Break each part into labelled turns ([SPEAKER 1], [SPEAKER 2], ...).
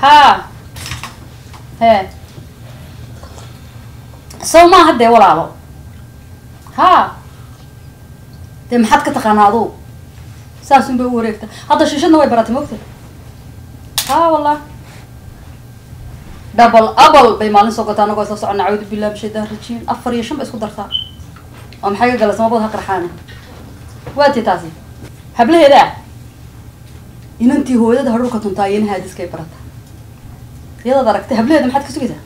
[SPEAKER 1] haa hee sow maaha dee walaalo haa dee maxaad ka taqaanaa aduu saasun bay u wareegta hadda shishadna way baratay mogta haa wallah double abal bay maalin soo gotaa anagoo isla socona cawdu billah bishaytaan rajiim afar iyo shan ba isku dartaa oo maxay ka gala samabad ha qarxaana waati taasi hablaheeda inantii hooyada hadhulka tuntaa iyana haadiskay barata iyadaad aragtay hablaheeda maxaad ka sugaysaa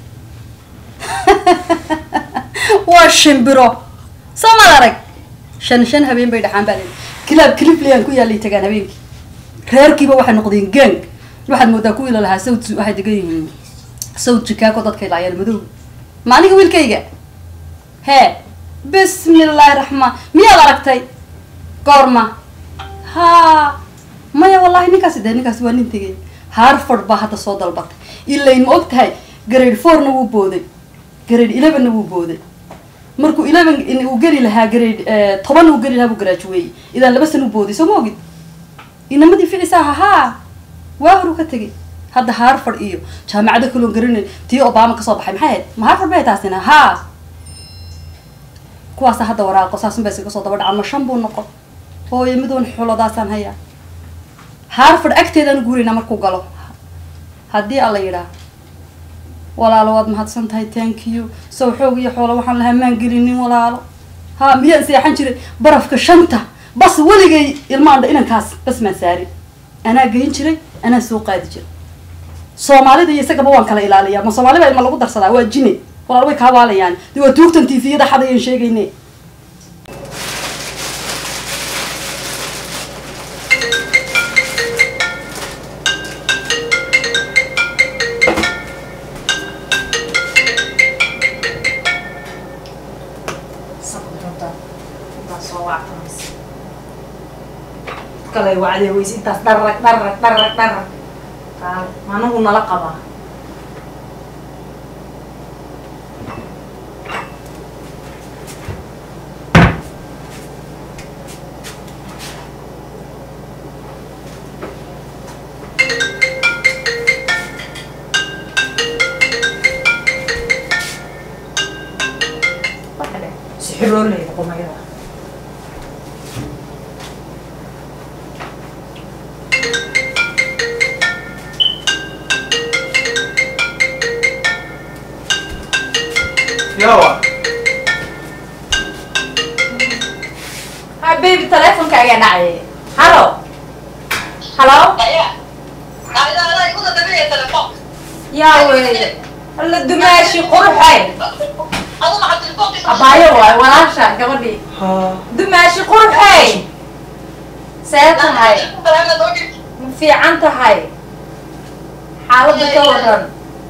[SPEAKER 1] waa shimbiro soo maad arag shan shan habeen bay dhaxaan baa leedahay kilaab clipland ku yaalay tagaan habeenkii reerkiiba waxay noqdeen gang waxaad moodaa kuwii la lahaa sawd waxay degan yihiin sawd chicago dadkay laayeen madow ma aniga wiilkayga hee bismillaahi raxmaan miyaad aragtay goorma haa maya wallahi ninkaasi dee ninkaasi waa nin tegay harford baa hadda soo dalbatay ilayn ma og tahay grade fourna wuu booday grade elevenna wuu booday markuu eleven uu geli lahaa grade tobanna uu geli lahaa buu garaajuweeyey idaan laba san u booday soo ma ogid inamadii ficisa aha haa waa horu ka tegay hadda harford iyo jaamacado kaloon garanay tii obama kasoo baxay maxay ahayd ma harford bay taasina haa kuwaasa hadda waraaqo saasun ba iskaga soo daba dhacan ma shan buu noqon hooyo midoon xuladaasaan hayaa harford agteedaan guuraynaa markuu galo haddii alla yidhaah walaalo waad mahadsan tahay thank you sow xoog iyo xoolo waxaan lahaa maan gelinin walaalo ha miyaan seexan jiray barafka shanta bas weligay ilmaandha inankaas bas maan saarin anaa geyn jiray anaa soo qaadi jiray soomaalida iyo isagaba waan kala ilaaliyaa ma soomaali baa ilma lagu darsadaa waa jine walaal way kaa waalayaan de waa tuugtan tviyada xadayaan sheegayne
[SPEAKER 2] kale wacdee weyse intaas dharrag dharrag dharrag dharrag qaale managu nala qabaa sixirooleyda qumayada
[SPEAKER 3] yawa
[SPEAKER 2] ha baby teleefonkaagaa dhacay halo halo yaa weeye alla dumaashi qurxay abaayo waay walaasha gabadhii dumaashi qurxay see tahay ma fiican tahay xaaladda ka waran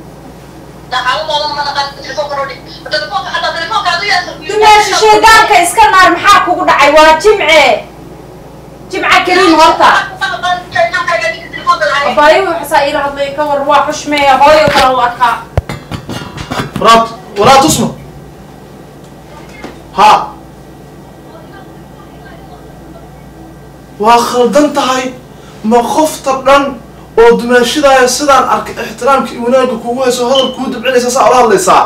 [SPEAKER 2] dumaashi shaydaanka iska naar maxaa kugu dhacay waa jimce jimca keliin horta abaayo waxasaa iila hadlay ka war waa xushmeeya hooyo kale u arkaa
[SPEAKER 3] walaad walaad tusma ha waa khaldan tahay ma qofta dhan oo dumaashadaaya sidaan arkay ixtiraamka iyo wanaagga kugu hayso hadal kuu dabcinaysa saa ula hadlaysaa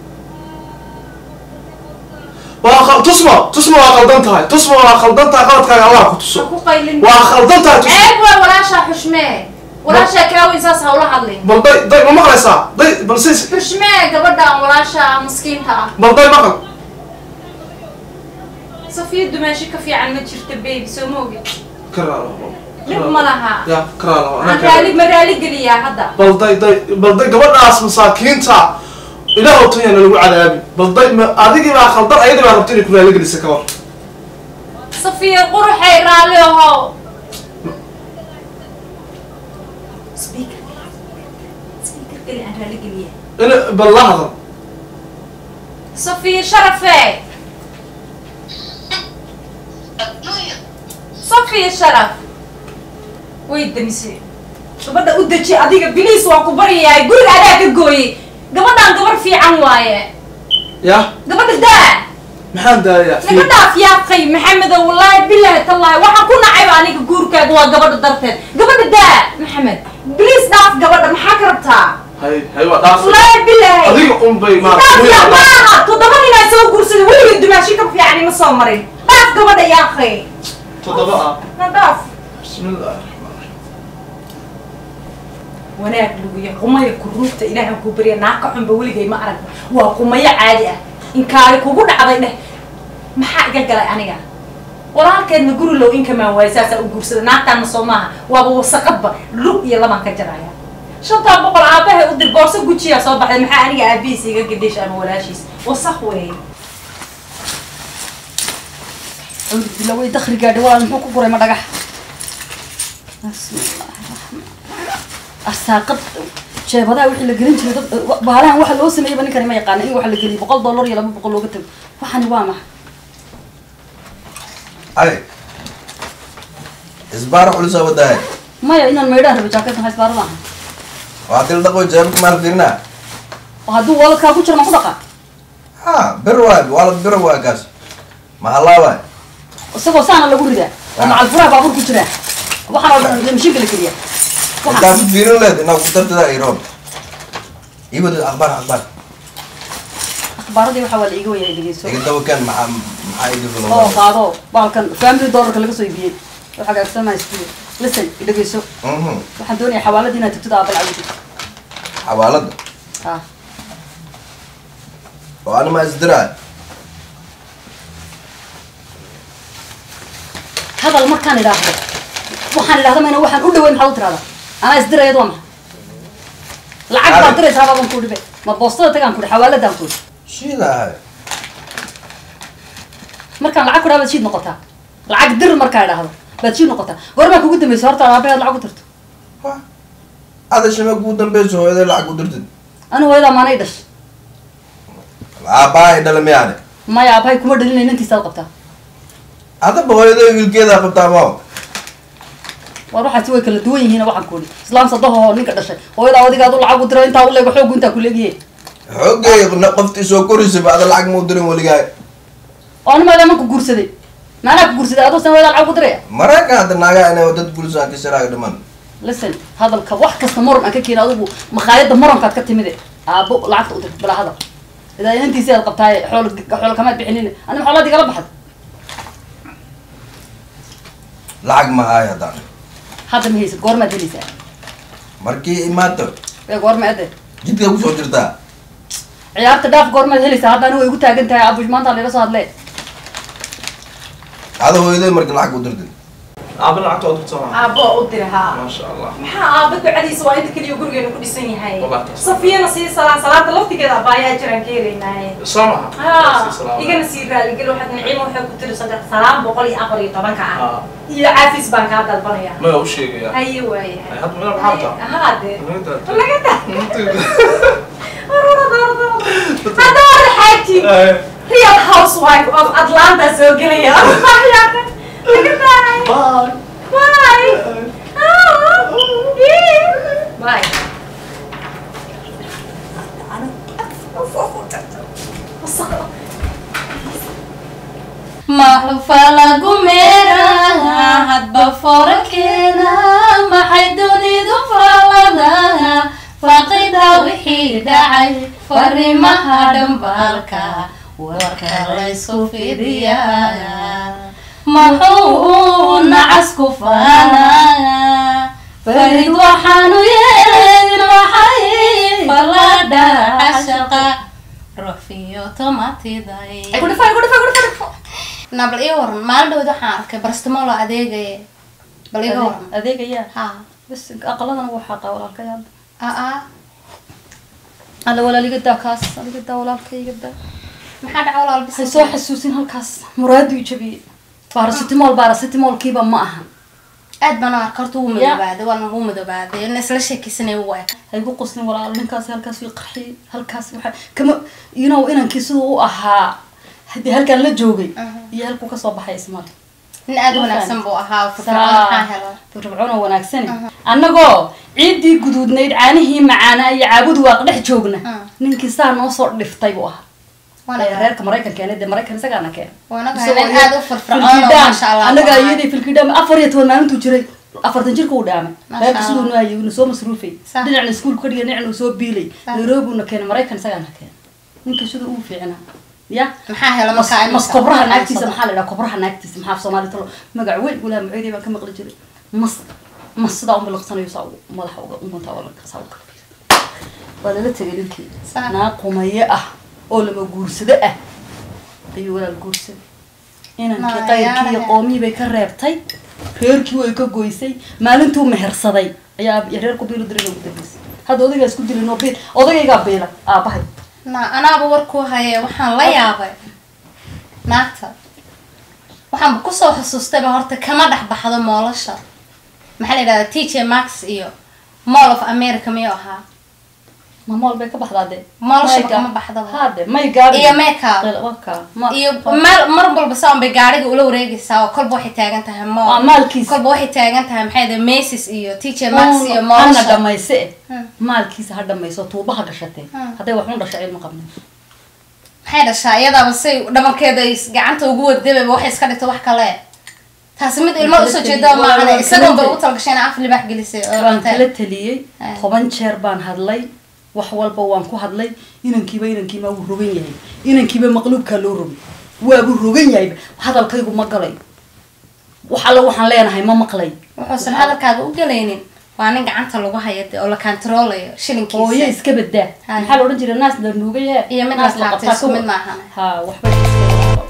[SPEAKER 3] waa khal- tusma tusma waa khaldan tahay tusma waa khaldan tahay qaladkaaga allah ku
[SPEAKER 2] ha
[SPEAKER 3] tuso
[SPEAKER 2] ku qaylin
[SPEAKER 3] waa khaldan tahay tusma
[SPEAKER 2] ceeb waa walaashaa xushmee walaashaa kaaweyn saas ha ula hadlin
[SPEAKER 3] bal day day ma maqlaysaa day bal siis
[SPEAKER 2] xushmee gabadhaan walaasha maskiinta ah
[SPEAKER 3] bal day maqal
[SPEAKER 2] safiya dumaashi ka fiican ma jirta baby soo ma ogid
[SPEAKER 3] karaalo
[SPEAKER 2] dhib ma laha
[SPEAKER 3] ya karaalo
[SPEAKER 2] aan raali ma raali geliyaa hadda
[SPEAKER 3] bal day day bal day gabadhaas masaakiinta ilaah tanyana lagu cadaabi bal day ma adigii baa khaldan ayadii baa rabta inay ku raaligelisa ka war
[SPEAKER 2] safiya quruxay raalli ahow speaker speaker keli aan raali geliya
[SPEAKER 3] in bal la hadal
[SPEAKER 2] safiya sharafe safiya sharaf way demisay gabadha u deji adiga biliis waan ku baryayahay guriga adaa ka gooyey gabadhaan gabar fiican waaye
[SPEAKER 3] ya
[SPEAKER 2] gabadha daa
[SPEAKER 3] maxaan daayaa
[SPEAKER 2] naga dhaaf yaaqay maxamedow wallaahi bilaahi tallaahi waxaan ku nacayba aniga guurkaaga waa gabadha darteed gabadha daa maxamed biliis dhaaf gabadha maxaa
[SPEAKER 3] dhaafay
[SPEAKER 2] wallaahi bilaahi
[SPEAKER 3] adiga un bay maarata
[SPEAKER 2] Dhaaf
[SPEAKER 3] wiil
[SPEAKER 2] yaa
[SPEAKER 3] alla-
[SPEAKER 2] maaha toddoba ninaa soo guursaday weligay dumaashi ka fiican ima soo marin dhaaf gabadha yaa akhay
[SPEAKER 3] toddoba ah
[SPEAKER 2] na dhaaf
[SPEAKER 3] bismillahi raxmaan raxiim
[SPEAKER 2] wanaag luguya qumaya kuruugta ilaahan kuu barya naaka xunba weligay ma arag waa qumayo caadi ah inkaari kugu dhacday dheh maxaa iga galay aniga walaalkeedna guri low inkamaan waayo saasaa u guursada naagtaana soo maaha waaba wasaqadba lug iyo labaan ka jaraya shantaa boqol aabahay u dir boorso gujiyaa soo baxday maxaa aniga aabihiis iga gadhish ama walaashiis wasaq weeye
[SPEAKER 1] awdila way dakri gaadhi walaal muxuu ku guray ma dhagax bismillaahi raxmaan arsaaqad jeebadaha wixii la gelin jiray dad baalahan waxa loo sameeyeyba ninkani ma yaqaana in waxa la geliyo boqol dollar iyo laba boqol looga tago waxani waa maxa
[SPEAKER 4] ay isbaar culus wadahay
[SPEAKER 1] maya inaan maydhaan rabo jaakadkan haysbaaro maaha
[SPEAKER 4] waa dil dhaqo jeebka maal fiirina
[SPEAKER 1] oo hadduu waladkaa ku jiro ma ku dhaqa
[SPEAKER 4] ha bir waay waalad bir waay kaas mahallaa waay
[SPEAKER 1] isagoo saana lagu ridaa oo macal furaha baabuur ku jiraa waxaan oo dhan mashiinka la geliya
[SPEAKER 4] intaa ku fiirin leed inaa ku tartada iroon ii wada akhbaar akhbaar
[SPEAKER 1] akhbaaradii waxaa waa la iga wayay dhegeyso
[SPEAKER 4] iga dawakan maxaa maxaa iga
[SPEAKER 1] oo
[SPEAKER 4] fulo
[SPEAKER 1] qaado baalkan family dollarka laga soo iibiyey oo hagaagsan maystiyo listen dhegeyso
[SPEAKER 4] mhm
[SPEAKER 1] waxaan doonayaa xawaaladii inaad tagtid aabal cabdi
[SPEAKER 4] xawaalada
[SPEAKER 1] ha
[SPEAKER 4] oo anima isdiraa
[SPEAKER 1] hadal markaan idhaahdo waxaan idhahda mayna waxaan u dhaweyn maxaad u tirahdaa anaa isdirayad waa maxa lacag baad diraysaa baaban ku dhibe ma boostada tagaan kudhi xawaaladaan kudhi
[SPEAKER 4] shiidahay
[SPEAKER 1] markaan lacag kudhaa baad shiid noqotaa lacag dir markaa idhaahdo baad shiid noqotaa goormaa kugu dambaysa horta aabaheed lacag u dirto
[SPEAKER 4] wa ada shime kuu dambeyso hooyaday lacag u dirtid
[SPEAKER 1] ani hooyadaa maanay dhash
[SPEAKER 4] aabbaha ay dhala miyaane
[SPEAKER 1] maya aabahay kuma dhalinay nantiisaad qabtaa
[SPEAKER 4] hadaba hooyaday wiilkeedaa qabtaa ma
[SPEAKER 1] war waxaasi way kala duwan yihiin waxaan kuudhi islaam sadaho ninka dhashay hooyadaa adigaad u lacag u diro intaa u leego xoogu intaa kuleegiye
[SPEAKER 4] xoogay qoftii soo korisay ba ada lacag mau dirin weligaa
[SPEAKER 1] oo ani maadaa manku guursaday maanaa ku guursaday adoo san hooyadaa lacag u diraya
[SPEAKER 4] maraykan hadda naagaa inay dad gulisaan ka sharaaga dhiman
[SPEAKER 1] listen hadalka wax kasta moron aan ka keeni adigu makhaayadda moronkaad ka timide aabo lacagta u dir bilaa hadal idaa inantiisi aad qabtaaye xool xool kamaad bixinin ani xoolaad igala baxad
[SPEAKER 4] lacag ma haay haddaan
[SPEAKER 1] hadda ma haysid goormaad helaysaa
[SPEAKER 4] markii imaato
[SPEAKER 1] ee goorma ade
[SPEAKER 4] jidka kusoo jirtaa
[SPEAKER 1] ciyaarta dhaaf goormaad helaysaa hadda ani way igu taagan tahay abush maanta layla soo hadlee
[SPEAKER 4] ada hooyaday marka lacag u dirtid
[SPEAKER 3] aaba lacagta oo dirta waa
[SPEAKER 2] aabbo u dira haa
[SPEAKER 3] maasha allah
[SPEAKER 2] maxaa aabba ducadiisa waa inta keliya gurigeenu ku dhisan yahay
[SPEAKER 3] Wallahi taas.
[SPEAKER 2] safiyana sii salaan salaanta laftigeeda abaayaa jiraan ka helaynaaye
[SPEAKER 3] soo maha
[SPEAKER 2] ها igana sii raaligel waxaad naciimo waxay ku tiri saddex salaam boqol iyo afar iyo tobanka ah
[SPEAKER 3] Ah.
[SPEAKER 2] iyo caafis baan kaa dalbanaya
[SPEAKER 3] maya u sheegaya
[SPEAKER 2] haye waayahay
[SPEAKER 3] hadda meel maxaa taa
[SPEAKER 2] haa de
[SPEAKER 3] Inta-
[SPEAKER 2] laga da
[SPEAKER 3] Inta-
[SPEAKER 2] hadda wada xaaji
[SPEAKER 3] Eh,
[SPEAKER 2] real housewife of atlanta soo gelaya laga daay
[SPEAKER 3] bye.
[SPEAKER 2] bye Ah, ii. bye wasaq
[SPEAKER 5] maxufa lagu meeraha hadba forankeena maxay dunidu faaladaa faqida wixii dhacay fariimaha dhambaalka warka laysu fidiyaa maxuu nacasku faanaa farid waxaanu yeelin maxay faladha cashaqa rufiyo tomatiday na bal ii waran maalin dhawd waxaan arkay barastamolo adeegaya bal iga waran
[SPEAKER 1] adeegayaa
[SPEAKER 5] ha
[SPEAKER 1] bas aqaladana wuu xaqaa walaalkay hadda
[SPEAKER 5] aa
[SPEAKER 1] alla walaal iga daa kaas adiga daa walaalkay iga daa
[SPEAKER 5] maxaa dhaca walaal
[SPEAKER 1] waxay
[SPEAKER 5] bis
[SPEAKER 1] soo xasuusin halkaas muraadu i jabiyey baarasitimol baarasitimolkiiba ma ahan
[SPEAKER 5] aad baan u arka horta wuu madoobaaday waan wuu madoobaaday in isla sheekaysanay wuu eg
[SPEAKER 1] haygu qoslin walaal ninkaas halkaas way qarxiyey halkaas waxa kama you know inankii siduu u ahaa haddii halkaan la joogay iyo halkuu kasoo baxay ismal
[SPEAKER 5] nin aad u wanaagsan buu ahaa firfircoon maxaa helo
[SPEAKER 1] firfircoon oo wanaagsan annagoo ciiddii guduudnayd caanihii macaanaa iyo caabud waaq dhex joogna ninkii saa noo soo dhiftay buu ahaa
[SPEAKER 5] waana
[SPEAKER 1] Ee, reerka maraykan keenay dee maraykan isagaana keenay
[SPEAKER 5] waana
[SPEAKER 1] Isagoo
[SPEAKER 5] nin aad u firfircoon oo
[SPEAKER 1] filkidaan,
[SPEAKER 5] maasha allah
[SPEAKER 1] annaga
[SPEAKER 5] buu ahaa.
[SPEAKER 1] iyadii filkidaan afar iyo toban maalintuu jiray afartan jirka uu dhaamay
[SPEAKER 5] Masha
[SPEAKER 1] reerka siduu
[SPEAKER 5] Allah.
[SPEAKER 1] nuhayay uuna soo masruufay
[SPEAKER 5] Sax.
[SPEAKER 1] dhinacna iskuulka ka dhigay dhinacna uu soo biilay
[SPEAKER 5] Sax.
[SPEAKER 1] nairobi uuna keenay maraykan isagaana keenay ninka siduu ugu fiicnaa ya
[SPEAKER 5] maxaa hela
[SPEAKER 1] mas
[SPEAKER 5] markaa
[SPEAKER 1] mas kobraha naagtiisa maxaa la dhaha kobraha naagtiisa maxaa af soomaali talo magac weyn walaa macoydey baan ka maqli jiray mas mas sidaa u miliqsanayo saa ugu madaxa uga unguntaa waa la saa uga waa lala tegay ninkii
[SPEAKER 5] Sax.
[SPEAKER 1] naa qumaye ah oo lama guursado ah ayuu walaal guursaday inankii
[SPEAKER 5] Naa,
[SPEAKER 1] qayrkii iyo
[SPEAKER 5] yaalahe.
[SPEAKER 1] qoomii bay ka reebtay reerkii way ka goysay maalintuu mehersaday ayaa reerku biilu diray ugu dambeysay hadda odaygaa isku dilin oo biil odagaygaa biila aabahay
[SPEAKER 5] na anaaba warkuu haye waxaan la yaabay naagta waxaanba kusoo xusuustayba horta kama dhex baxdo moolasha maxaa la yidhahdaa t j max iyo mall of america miyuu ahaa
[SPEAKER 1] ma mool bay ka baxdaa dee
[SPEAKER 5] Moolashaba
[SPEAKER 1] May ga-
[SPEAKER 5] kama baxdaba.
[SPEAKER 1] hade may gaabi
[SPEAKER 5] Iyo makeup.
[SPEAKER 1] waka ma
[SPEAKER 5] iyo meel mar walba saan bay gaariga ula wareegaysaa oo kolba waxay taagan tahay
[SPEAKER 1] Waa
[SPEAKER 5] mall
[SPEAKER 1] maalkiisa.
[SPEAKER 5] kolba waxay taagan tahay maxay yidhahdaa macy's iyo t j max iyo
[SPEAKER 1] hana
[SPEAKER 5] moolasha
[SPEAKER 1] dhamayse
[SPEAKER 5] Hmm.
[SPEAKER 1] maalkiisa ha dhamayso tuubaha gashatee
[SPEAKER 5] Hmm.
[SPEAKER 1] hadday waxun dhasha cilma qabnin
[SPEAKER 5] maxay dhashaa iyadaaba say dhabankeeda ay gacanta ugu wadababa waxay iska dhigto wax kale taasi mid ilmo usoo jeeda
[SPEAKER 1] Waa-
[SPEAKER 5] maahan
[SPEAKER 1] waa-
[SPEAKER 5] isagoon bay ugu talagashay inay af libax gelisay oo
[SPEAKER 1] waan
[SPEAKER 5] cunteen.
[SPEAKER 1] kala taliyey
[SPEAKER 5] Ah.
[SPEAKER 1] toban jeer baan hadlay wax walba waan ku hadlay inankiiba inankiima wuu rogan yahay inankiiba maqluubkaa loo rogay waabuu rogan yahayba hadalkaygu ma galay wax alla waxaan leenahay ma maqlay
[SPEAKER 5] wuxuusan hadalkaaga u gelaynin waa nin gacanta lagu haya dee oo la kantaroolayo
[SPEAKER 1] hooyo
[SPEAKER 5] shilinkiisa
[SPEAKER 1] iska badaa
[SPEAKER 5] Hay.
[SPEAKER 1] maxaa la odhan jiray naas la nuugaya
[SPEAKER 5] Iyo mid
[SPEAKER 1] naas
[SPEAKER 5] la taabtay,
[SPEAKER 1] qabtaa
[SPEAKER 5] isku
[SPEAKER 1] ka
[SPEAKER 5] mid
[SPEAKER 1] wa-
[SPEAKER 5] maahan.
[SPEAKER 1] ha waxba iska-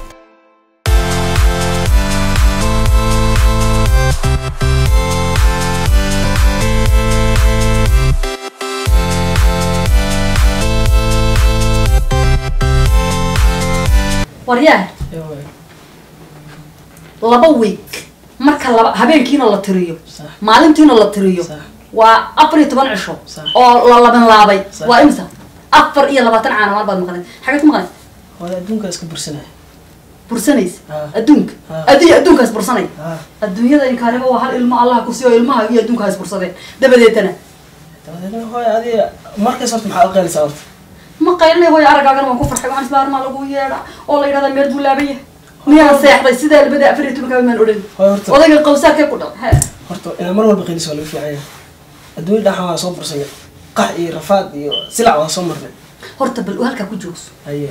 [SPEAKER 1] waryaah laba week marka laba habeenkiina la tiriyo
[SPEAKER 6] Sax.
[SPEAKER 1] maalintiina la tiriyo
[SPEAKER 6] Sax.
[SPEAKER 1] waa afar iyo toban cisho
[SPEAKER 6] Sax.
[SPEAKER 1] oo la laban laabay
[SPEAKER 6] Sax.
[SPEAKER 1] waa imisa afar iyo labaatan caanamaan baad maqleen xagee ku maqleen
[SPEAKER 6] hooyo adduunka iska bursanaya
[SPEAKER 1] bursanaysa
[SPEAKER 6] Ah.
[SPEAKER 1] adduunka
[SPEAKER 6] Ah.
[SPEAKER 1] adduunya adduunkaas bursanay
[SPEAKER 6] Ah.
[SPEAKER 1] adduunyada inkaanima waa hal ilmo allah ku siiyo ilmaha iyo adduunkaas bursadeen dabadeetana
[SPEAKER 6] dabadeedna hooyo adiga markaas horta maxaa u qeelaysaa horta
[SPEAKER 1] ma qaylinay hooyo aragaagana waan ku farxay waxaan isla armaa lagu yeedha oo la yidhahdaa meel buu laaban yahay miyaan seexday sidaa labada afar iyo tobankaa maan odhan
[SPEAKER 6] hooyo horta
[SPEAKER 1] odayga qawsaarkee ku dhal
[SPEAKER 6] horta inaad mar walba qeylis waa laga fiican yahay adduunya dhaxan waa soo bursanay qax iyo rafaad iyo silac waa soo marnay
[SPEAKER 1] horta bal uu halkaa ku joogso
[SPEAKER 6] haye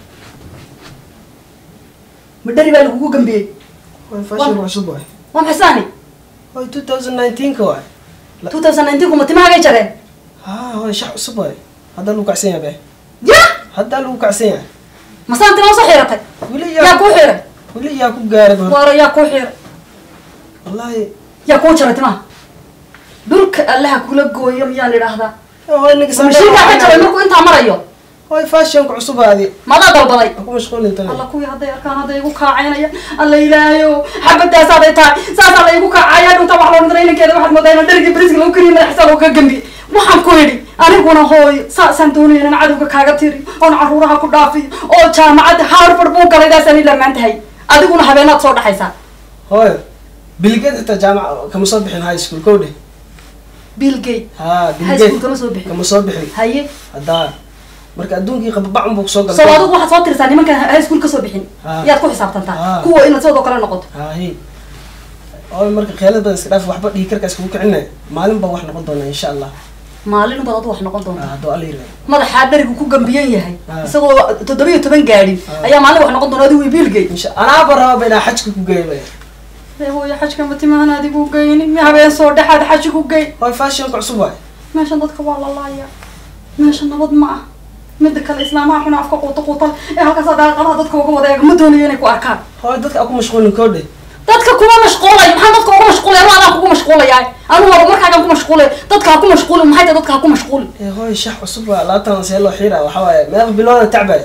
[SPEAKER 1] madhari baa lagugu gambiyey
[SPEAKER 6] hooyo fashion cusub waay
[SPEAKER 1] waa maxasaani
[SPEAKER 6] hooyo two thousand nineteenka waay
[SPEAKER 1] two thousand nineteen kuma timahagay jareen
[SPEAKER 6] ha hooyo shax cusub waay hadda lagu kacsan yahay be
[SPEAKER 1] ya
[SPEAKER 6] hadda lagu kacsan yahay
[SPEAKER 1] masaan timaa soo xiratay
[SPEAKER 6] weli
[SPEAKER 1] yaa
[SPEAKER 6] yaa
[SPEAKER 1] kuu xiray
[SPEAKER 6] weli yaa ku gaaray ba horta
[SPEAKER 1] waara yaa kuu xiray
[SPEAKER 6] wallahi
[SPEAKER 1] yaa kuu jaray timaha dhulka allaha kula gooyo miyaan idhaahdaa
[SPEAKER 6] hooyo ninka
[SPEAKER 1] mashiinkaa ka jaray markuu intaa marayo
[SPEAKER 6] hooyo fashionka cusub adi
[SPEAKER 1] madaa dalbaday
[SPEAKER 6] ku mashquulin tani
[SPEAKER 1] alla kuwii hadday arkaan hadday igu kaacaynaya alla ilaahayo xabadaas hadday tahay saasaa la igu kaacaya dhunta wax loo dhintay inankeeda waxaad moodaa inaan dherigii bariska lagu kariyo madaxiisa looga gambiye waxaan ku idhi aniguna hooyo saasaan doonaya inaan cadowga kaaga tiri oon caruuraha ku dhaafiyo oo jaamacadda harvard buu galay daasaan ilamaan tahay adiguna habeenaad soo dhaxaysaa
[SPEAKER 6] hooyo bilgeed xitaa jaamac kama soo bixin high school kow dheh
[SPEAKER 1] bill gate
[SPEAKER 6] ha
[SPEAKER 1] high school
[SPEAKER 6] bilgeed
[SPEAKER 1] kama soo bixin
[SPEAKER 6] kama soo bixin
[SPEAKER 1] haye
[SPEAKER 6] haddaa marka adduunkii qababacun buu kusoo
[SPEAKER 1] soo
[SPEAKER 6] galay
[SPEAKER 1] adigu waxaad soo tirisaa nimankan high school kasoo bixin
[SPEAKER 6] Ah.
[SPEAKER 1] yaad ku xisaabtantaa
[SPEAKER 6] Ah.
[SPEAKER 1] kuwa inaad sidoo kale noqoto
[SPEAKER 6] haye hooyo marka khiyaanad badan iska dhaaf waxba dhiig karkaas kugu kicinay maalin baa wax noqon doona insha allah
[SPEAKER 1] maalin baad adu wax noqon
[SPEAKER 6] Ah,
[SPEAKER 1] doontaa
[SPEAKER 6] hadduu alla yirahdo
[SPEAKER 1] madaxaa dherigu ku gambiyan yahay
[SPEAKER 6] Ah.
[SPEAKER 1] isagoo toddobiyo toban gaadhin
[SPEAKER 6] Ah.
[SPEAKER 1] ayaa maalin wax noqon doona adigu biilgay
[SPEAKER 6] insha anaaba raba ba inaa xajka ku geeyo bay
[SPEAKER 1] hooyo xajka matimahan adigu geyni mi habeen soo dhexaad xaji ku gey
[SPEAKER 6] hooyo fashionka cusub waay
[SPEAKER 1] meeshan dadka waa la laaya meesha nabad ma ah mida kale islaamaha xuna afka quuta quutal ee halkaas daaqadaha dadka uga wada eega ma doonayo inay ku arkaan
[SPEAKER 6] hooyo dadka aku mashquulin koo dheh
[SPEAKER 1] dadka kuma mashquulayo maxaa dadka uga mashquulaya anu adaan kugu mashquulayaa anu hore markaagaan ku mashquulay dadka ha ku mashquulin maxay tahay dadka ha ku mashquulin
[SPEAKER 6] ee hooyo shax cusub waa labaatan see loo xiira waxaa waaye meeqa bilooda tacbay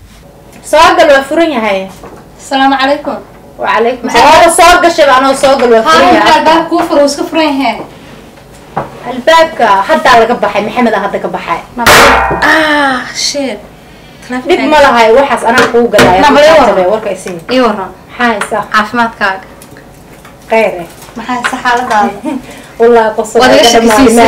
[SPEAKER 2] soo gal waa furan yahay
[SPEAKER 5] asalaamu calaykum
[SPEAKER 2] wacalaykum
[SPEAKER 5] Maxay-
[SPEAKER 2] salaam Waa soo gashay anoo soo gal waa furan
[SPEAKER 5] haa
[SPEAKER 2] yahay
[SPEAKER 5] albaab kuu furo iska furan yahay
[SPEAKER 2] albaabka haddaa laga baxay maxamed aa hadda ka baxay
[SPEAKER 5] ah shit
[SPEAKER 2] dhib ma lahay waxaas anaa kuu galaya
[SPEAKER 5] Nabad iyo
[SPEAKER 2] Tabe, warka isii
[SPEAKER 5] ii waran
[SPEAKER 2] maxaa haysaa
[SPEAKER 5] caafimaadkaaga
[SPEAKER 2] kheyr eh
[SPEAKER 5] maxaa haysa xaaladaada
[SPEAKER 2] والله قصة
[SPEAKER 5] Waad iga shakisiisay.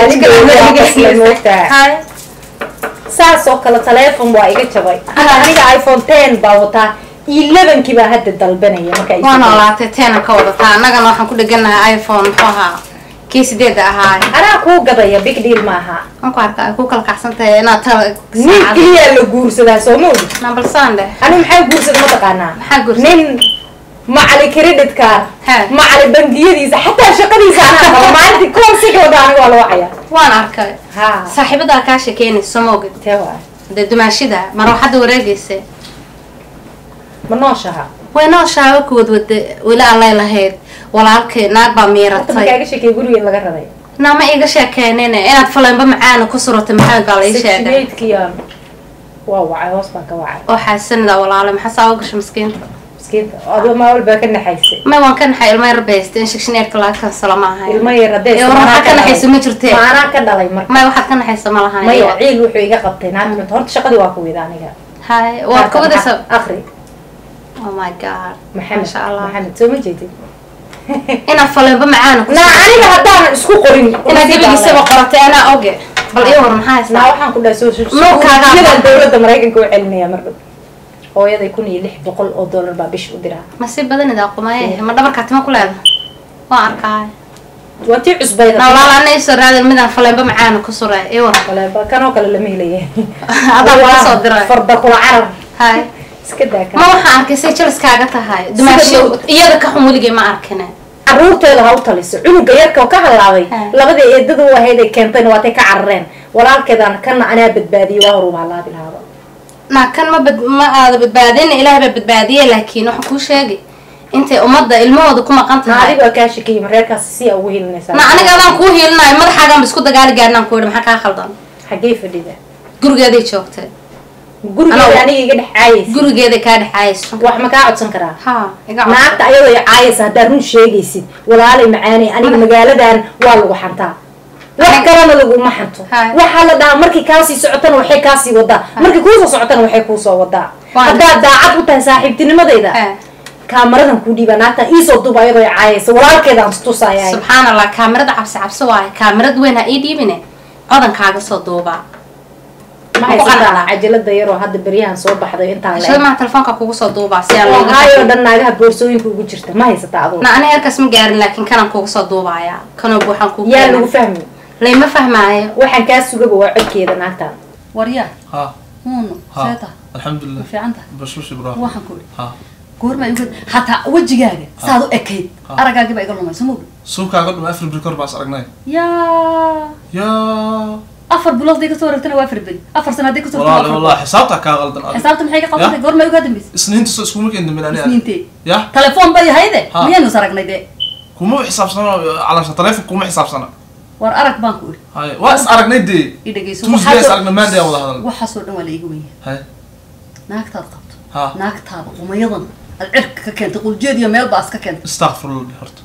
[SPEAKER 5] Hay.
[SPEAKER 2] saas oo kale teleefon waa iga jabay Hadda aniga iphone ten baa wataa elevenkii baa hadda dalbanaya marka ay
[SPEAKER 5] waa
[SPEAKER 2] soo
[SPEAKER 5] noolaatay teenan ka wadataa annagana waxaan ku dheganahay iphone muxuu ahaa kii sideeda ahaa
[SPEAKER 2] anaa kuu gadaya big deal maaha
[SPEAKER 5] waan ku arkaa ay ku kala kacsan tahay inaad tala
[SPEAKER 2] nin keliyaa la guursadaa soo ma ogi
[SPEAKER 5] nambalsaan dheh
[SPEAKER 2] anigu maxaa guursada ma taqaanaa
[SPEAKER 5] Maxaa guursaday?
[SPEAKER 2] nin macali credit card
[SPEAKER 5] He.
[SPEAKER 2] macali bangiyadiisa xataa shaqadiisa anaa qaba maalintii koonsiga wada aniga waa la wacaya
[SPEAKER 5] waan arkay
[SPEAKER 2] ha
[SPEAKER 5] saaxiibadaa kaa sheekeynaysa soo ma ogid
[SPEAKER 2] tee waay
[SPEAKER 5] dee dumaashida marwaxadda wareegaysa
[SPEAKER 2] ma nooshaha
[SPEAKER 5] way nooshaaba ku wadwada weli allay lahayd walaalkay naag baa
[SPEAKER 2] horta
[SPEAKER 5] miiratay
[SPEAKER 2] makaaga sheekay gurigeed laga raray
[SPEAKER 5] nama iiga sheekeynine inaad faleenba macaana ku suratay maxamed baa lai sheegay
[SPEAKER 2] sixtimaidkiyan waa wacay hoos baan ka wacay
[SPEAKER 5] oo xaasanida walaale maxaa saa u gashay miskiinta
[SPEAKER 2] miskiinta adoo maa walbaa ka naxaysay
[SPEAKER 5] may waan ka naxay ilmo yar baysta in shigshineerka laga kansalo ma ahay
[SPEAKER 2] ilmo yar hadee
[SPEAKER 5] Ee, war waxaad ka naxaysa ma jirtee
[SPEAKER 2] maanaa ka dhalay marka
[SPEAKER 5] may waxaad ka naxaysa ma lahan
[SPEAKER 2] maya ciil wuxuu iga qabtay naagmint horta shaqadii waa kuwida aniga
[SPEAKER 5] hay waad ka wadaysa
[SPEAKER 2] akri
[SPEAKER 5] oh my god
[SPEAKER 2] maxamed
[SPEAKER 5] Masha Allah.
[SPEAKER 2] maxamed soo ma jeedid
[SPEAKER 5] inaad faleenba macaana ku
[SPEAKER 2] naa aniga haddaanan isku qorin
[SPEAKER 5] inaad gebigiisaba qoratay anaa oge bal ii war maxaa
[SPEAKER 2] naa
[SPEAKER 5] haystaa
[SPEAKER 2] waxaan ku dhahay soo
[SPEAKER 5] Nuurkaaga
[SPEAKER 2] suuqyadan dowladda maraykanka u celinaya mar dhow hooyaday kun iyo lix boqol oo dollar baa bish u diraa
[SPEAKER 5] ma si badanidaa qumaye ma dhabarkaa tima ku leeda waan arkaay
[SPEAKER 2] waa tii cusbayda
[SPEAKER 5] na walaal ana isoo raadin midaan faleenba macaana ku suray ii war
[SPEAKER 2] waleeba kanoo kale lama helaya
[SPEAKER 5] adaa laga soo diray
[SPEAKER 2] farda kula carar
[SPEAKER 5] hay
[SPEAKER 2] iska daa
[SPEAKER 5] ma waxaan arkay say jaliskaaga tahay dumaashi iyada ka xun weligay ma arkine
[SPEAKER 2] caruurteeda ha u taliso cunuga yarka oo ka halaabay
[SPEAKER 5] Ha.
[SPEAKER 2] labadii eedada u ahayd ay keentayna waatay ka carareen walaalkeedaan kana anaa badbaadiyey waa horuba halaabi lahaaba
[SPEAKER 5] naa kan ma bad ma aada badbaadin ilaah baa badbaadiyey laakiin waxaan kuu sheegi intay ummadda ilmahooda ku maqan
[SPEAKER 2] na
[SPEAKER 5] tahay
[SPEAKER 2] adiga waa kaa shakiyey mareerkaasi si aa ugu helinaysaa
[SPEAKER 5] na aniga adaan kuu hiilinayo madaxaagaan ba isku dagaali gaarnaan ku yidhi maxaa kaa khaldan
[SPEAKER 2] xaggee fadhida
[SPEAKER 5] gurigeeday joogtay
[SPEAKER 2] gurigeeda
[SPEAKER 5] Anaa-
[SPEAKER 2] aniga iga dhex caayaysa
[SPEAKER 5] gurigeeday kaa dhexaayayso
[SPEAKER 2] wax ma kaa codsan karaa
[SPEAKER 5] ha iga codso.
[SPEAKER 2] naagta ayadoo ay caayaysa haddaad run sheegaysid walaalay macaanay aniga magaaladan waa lagu xantaa wax kalena laguma xanto
[SPEAKER 5] Hai.
[SPEAKER 2] waxaa la dhahaa markay kaasii socotana waxay kaasii wadaa markay kuusoo socotana waxay kuusoo wadaa
[SPEAKER 5] Waan-
[SPEAKER 2] haddaad daacad u tahay saaxiibtinimadayda
[SPEAKER 5] Ha.
[SPEAKER 2] kaamaradan kuu dhiibaa naagta iisoo duuba ayadoo ay caayaysa walaalkeedaan tutusaya
[SPEAKER 5] subxaan allah kaamirada cabsi cabsi waaye kaamirad weyn ha ii dhiibine codankaaga soo duubaa
[SPEAKER 2] ma
[SPEAKER 5] ku
[SPEAKER 2] haysataa
[SPEAKER 5] qanacdaa.
[SPEAKER 2] cajalada yaroo hadda beryahan soo baxday intaan
[SPEAKER 5] shada
[SPEAKER 2] le
[SPEAKER 5] maa telefoonka kugu soo duubaa si aan looga
[SPEAKER 2] haayoo
[SPEAKER 5] shaqeyn.
[SPEAKER 2] dhan naagaha boorsooyinka ugu jirta ma haysataa adugu
[SPEAKER 5] na aniga halkaas ma gaarin laakiin kanaan kugu soo duubaaya kanoo buuxaan kugu
[SPEAKER 2] yaa
[SPEAKER 5] keenaa.
[SPEAKER 2] lagu fahmi
[SPEAKER 5] layma fahmaayo
[SPEAKER 2] waxaan kaa sugaba waa codkeeda naagtan
[SPEAKER 1] waryaa
[SPEAKER 3] ها
[SPEAKER 1] huunu
[SPEAKER 3] ها
[SPEAKER 1] seeta
[SPEAKER 3] الحمد
[SPEAKER 1] ma
[SPEAKER 3] لله
[SPEAKER 1] fiican tahay
[SPEAKER 3] بشوش ابراهيم
[SPEAKER 1] waxaan ku idhi
[SPEAKER 3] ها
[SPEAKER 1] goorma igu hataa wejigaaga saad u ekayd
[SPEAKER 3] Ha.
[SPEAKER 1] aragaagiba iga lumay soo mogi
[SPEAKER 3] سوكا قد ما افرد بريكور باس ارقناي
[SPEAKER 1] yaa
[SPEAKER 3] يا
[SPEAKER 1] afar bilood day kasoo wareegtana waa afar beri afar sana hadday kasoo
[SPEAKER 3] والله
[SPEAKER 1] wareegtana
[SPEAKER 3] والله حسابتك كا غلطن
[SPEAKER 1] xisaabta maxay ka qabatay goorma igu dambeysay
[SPEAKER 3] سنين تسو اسكو ممكن من انا
[SPEAKER 1] isniintee
[SPEAKER 3] يا
[SPEAKER 1] telefoon bay ahayde
[SPEAKER 3] Ha.
[SPEAKER 1] miyaanu is aragnay dee
[SPEAKER 3] كومو حساب سنه على تليفون كومو حساب سنه
[SPEAKER 1] war arag baan ku idhi
[SPEAKER 3] هاي واس ارقناي دي
[SPEAKER 1] i dhegeyso
[SPEAKER 3] توز
[SPEAKER 1] waxaasoo-
[SPEAKER 3] ليس ارقنا ما دي والله هذا
[SPEAKER 1] waxaasoo dhan waa la iga weyya
[SPEAKER 3] هاي
[SPEAKER 1] naagtaad qabto
[SPEAKER 3] ها
[SPEAKER 1] naagtaada qumayadan aad cirka ka keentay quljeed iyo meel baas ka keentay
[SPEAKER 3] استغفر الله هرت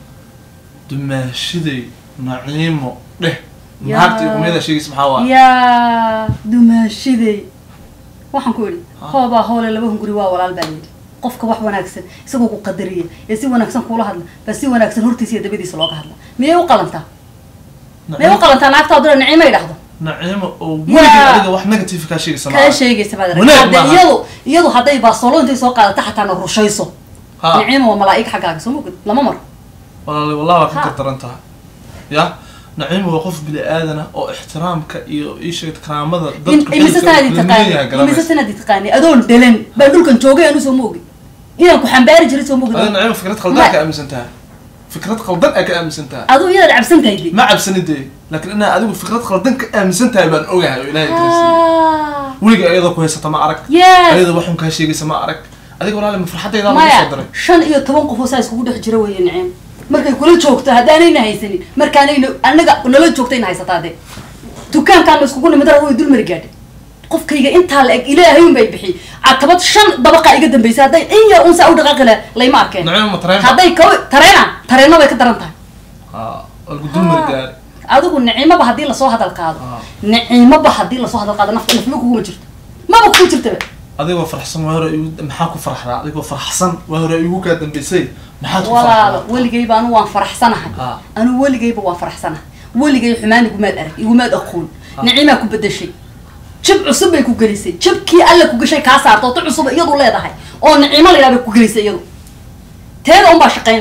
[SPEAKER 3] دماشدي نعيمو ده
[SPEAKER 1] يا.
[SPEAKER 3] نهارتي قميدا شيء اسمها وا
[SPEAKER 1] yaa dumaashidey waxaan ku idhi
[SPEAKER 3] Ha.
[SPEAKER 1] hoobaa hoole laba hunguri waa walaal baa yidhi qofka wax wanaagsan isagoo ku qadariya ee si wanaagsan kuula hadla baa si wanaagsan hortiisa iyo dabadiisa looga hadla miyay u qalantaa miyay u qalantaa naagtaaduna nicimay dhahdo
[SPEAKER 3] نعيمو
[SPEAKER 1] يا.
[SPEAKER 3] وولدي adiga wax negative ka sheegaysa
[SPEAKER 1] kaa sheegaysa baad
[SPEAKER 3] Wanaag
[SPEAKER 1] aragtay
[SPEAKER 3] maaha.
[SPEAKER 1] iyadu iyadu hadday baasolo intay soo qaadata xataa na rushayso
[SPEAKER 3] ha
[SPEAKER 1] nicima waa malaa'ig xaggaaga soo mogid lama maro
[SPEAKER 3] والله والله waa ka
[SPEAKER 1] Ha.
[SPEAKER 3] gardarantaha ya naciim waa qof bini aadana oo ixtiraamka iyo iisheeg karaamada dadku
[SPEAKER 1] imise sanaadi taqaani imise sanaadi taqaani adoon dhalan baan dhulkan joogay anu soo moogin inaan ku xambaari jiray soo mogid
[SPEAKER 3] هذا نعيم فكرة خلدان كأمسنتها فكرة خلدان كأمسنتها
[SPEAKER 1] aduu iyadaad cabsan tahay de
[SPEAKER 3] ما عبسني دي لكن أنا أدوك فكرة خلدان كأمسنتها بان أوجها إلهي كرسي ولقى أيضا كويسة ما أرك
[SPEAKER 1] yes
[SPEAKER 3] أيضا وحهم كهشي جيسة ما أرك أديك ولا من فرحتي إذا ما
[SPEAKER 1] maya
[SPEAKER 3] صدري
[SPEAKER 1] shan iyo toban qof oo saa iskugu dhex jira weeye nicim markay kula joogto haddaanayna haysanin markaanayna anaga nala joogtayna haysataa de dukaankaana iskugu nimidara way dul mari gaadhay qofkayga intaa la eg ilaahay un bay bixi catabad shan dabaqa iga dambeysay hadday in yar un saa u dhaqaaqi laha layma arkeen
[SPEAKER 3] نعيم مطرين
[SPEAKER 1] hadday ka tareena tareena bay ka daran tahay
[SPEAKER 3] ها القدوم مرقال
[SPEAKER 1] adigu nicimoba haddii lasoo hadal qaado
[SPEAKER 3] Ah.
[SPEAKER 1] nicimoba haddii lasoo hadal qaado naf nafma kuguma jirto maba kugu jirtaba
[SPEAKER 3] adigoo farxsan waa hore igu maxaa ku farxdaa adigoo farxsan waa hore igu kaa dambeysay maxaad ku
[SPEAKER 1] walaalo
[SPEAKER 3] farxdaa
[SPEAKER 1] weligayba anu waan faraxsanahay
[SPEAKER 3] Ah.
[SPEAKER 1] anu weligayba waan faraxsanahay weligay xumaan igumaad arag igumaad aqoon nicimaa ku bedeshay jab cusub bay ku gelisay jabkii alla ku gashay kaa saarto tu cusub iyadu leedahay oo nicimo la yidhahda ku gelisay iyadu teeda unbaa shaqaynaysa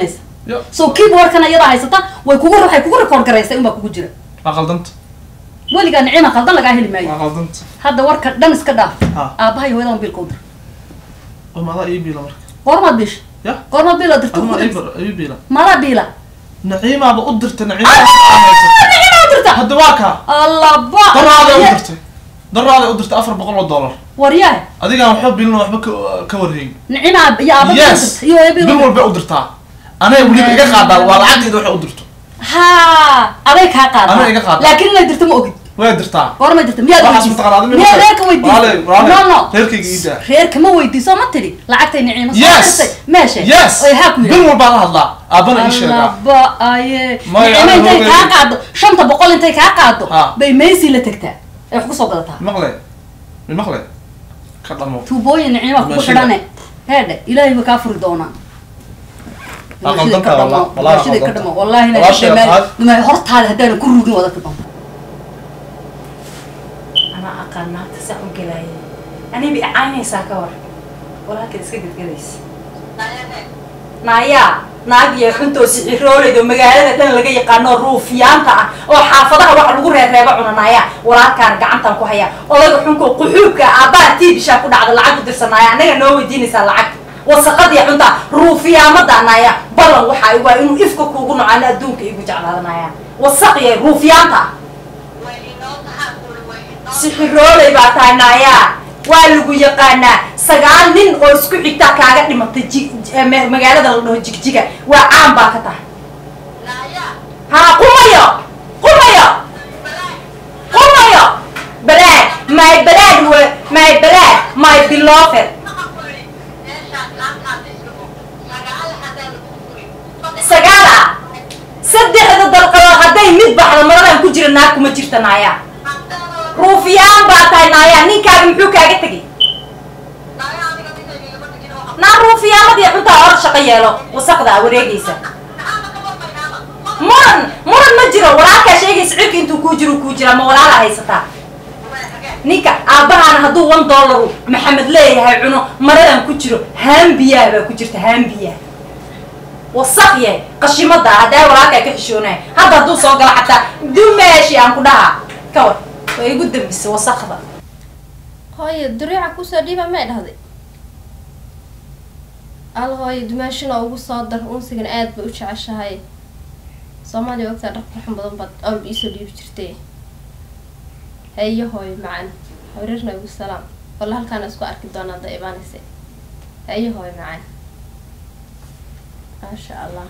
[SPEAKER 3] Ya.
[SPEAKER 1] so keyboardkana iyadaa haysata way kugu waxay kugu record garaysay unbaa kugu jira
[SPEAKER 3] waa qaldanta
[SPEAKER 1] weligaa nicima qaldan lagaa heli maayo
[SPEAKER 3] waa qaldanta
[SPEAKER 1] hadda warka dhan iska dhaaf
[SPEAKER 3] Ha.
[SPEAKER 1] aabaha iyo hooyadan biilka u dir
[SPEAKER 3] oo maadaa ii biila marka
[SPEAKER 1] goormaad biisha
[SPEAKER 3] ya
[SPEAKER 1] goormaad biila dirta
[SPEAKER 3] aduma
[SPEAKER 1] ku
[SPEAKER 3] ii
[SPEAKER 1] dir
[SPEAKER 3] bar- ii biila
[SPEAKER 1] madaa biila
[SPEAKER 3] naciimaaba u dirta naciimaa
[SPEAKER 1] nicima u dirta
[SPEAKER 3] hadda waa kaa
[SPEAKER 1] allaba
[SPEAKER 3] daraaday u dirtay daraaday u dirtay afar boqol oo dollar
[SPEAKER 1] waryahay
[SPEAKER 3] adigaan waxba bilin waxba ka- ka warhayn
[SPEAKER 1] nicima iyo aaba biil u
[SPEAKER 3] yes
[SPEAKER 1] dirta iyo hooya biil u
[SPEAKER 3] bil
[SPEAKER 1] dirta
[SPEAKER 3] walbay u dirtaa anay weliba iga qaadaa waa lacagteeda waxay u dirto
[SPEAKER 1] ha aday kaa qaada
[SPEAKER 3] Aday iga qaada.
[SPEAKER 1] laakiin inay dirto ma ogid
[SPEAKER 3] way dirtaa
[SPEAKER 1] goormay dirta miyaad
[SPEAKER 3] waxaas
[SPEAKER 1] weydiisay?
[SPEAKER 3] mataqaanaa adima
[SPEAKER 1] miyaad reerka
[SPEAKER 3] Walaale,
[SPEAKER 1] weydiisay
[SPEAKER 3] walaale,
[SPEAKER 1] no no
[SPEAKER 3] reerkayga ii daa
[SPEAKER 1] reerka ma weydiiso ma tidhi lacagtay nicima soo
[SPEAKER 3] Yes.
[SPEAKER 1] dirtay meesha
[SPEAKER 3] yes
[SPEAKER 1] oy haa ku
[SPEAKER 3] bil
[SPEAKER 1] yidhi
[SPEAKER 3] walbaan la hadlaa aabbana ii sheegaa
[SPEAKER 1] allaba aye
[SPEAKER 3] Maya,
[SPEAKER 1] nicima
[SPEAKER 3] aniga
[SPEAKER 1] intay kaa
[SPEAKER 3] hooyadii.
[SPEAKER 1] qaado shanta boqol intay kaa qaado
[SPEAKER 3] Ha.
[SPEAKER 1] bay maysi la tagtaa ay wax kusoo gadataa
[SPEAKER 3] maqle mi maqle ka dhamo
[SPEAKER 1] tuubooyin nicima kugu
[SPEAKER 3] Dumaashida.
[SPEAKER 1] xidhane heedhe ilaahay ba kaa furi doonaa
[SPEAKER 3] Waa
[SPEAKER 1] Dumaashida
[SPEAKER 3] qaldan
[SPEAKER 1] ka
[SPEAKER 3] tahay,
[SPEAKER 1] dhamo,
[SPEAKER 3] wallah- wallahi waa
[SPEAKER 1] dumaashida ka
[SPEAKER 3] qaldan
[SPEAKER 1] dhamo wallahi na
[SPEAKER 3] Walaashay
[SPEAKER 1] dhamaad-
[SPEAKER 3] aad-
[SPEAKER 1] duma- hortaada haddaanan ku rugin wada ka dhamo
[SPEAKER 2] anaa aqaan naagta saan u gelaaya aniba icaynaysaa ka war walaalkeed iska gelgelaysa naayaa naag iyo xuntoo sicirooleyd oo magaalada dhan laga yaqaano ruufiyaanta ah oo xaafadaha wax lagu reereeba cuna naayaa walaalkaan gacantan ku haya odaga xunko quxuubka aabbaha tiibishaa ku dhacda lacag ku dirsanaya annaga noo weydiinaysaa lacag wasaqadiya xunta ruufiyaamada naayaa ballan waxa waa inuu ifka kuugu nocaano adduunka igu jeclaadanaya wasaqiya ruufiyaanta ah sixirooley baa tahay naayaa waa lagu yaqaanaa sagaal nin oo isku xigtaa kaaga dhimatay ji- eh, ma- magaalada la dhaho jigjiga waa caan baa ka tahay haa qumayo qumayo qumayo balaad my balaad we my balaad my beloved sagaala saddexda dalqadood hadday mid baxdo maradan ku jira naag kuma jirta naayaa ruufiyaan baa tahay naayaa ninkaaga muxuu kaaga tegay naa ruufiyaamadii xuntaa hor shaqo yeelo wasaqda a wareegaysa muran muran ma jiro walaalkaa sheegaysa cirka intuu kuu jiro kuu jira ma walaala haysataa ninka aabbahaana hadduu one dollaru maxamed leeyahay cuno maradan ku jiro haambiyaa baa ku jirta haambiyaa wasaq yahay qashimada haddaa walaalkaa ka xishoonaya hadda hadduu soo galo xataa dumeeshi aan ku dhahaa kawar waa igu dambisa wasaqda
[SPEAKER 7] hooyo duriica kusoo dhiiba may dhahday al hooyo dumaashina ugu soo dar unsigan aad bay u jeceshahay soomaaliya ogtaa dhar qurxan badan baad awal iisoo dhiibi jirtay hayo hooyo macaan hawreerna ugu salaam walla halkaana isku arki doonaa da imaanaysa hayo hooyo macaan maasha allah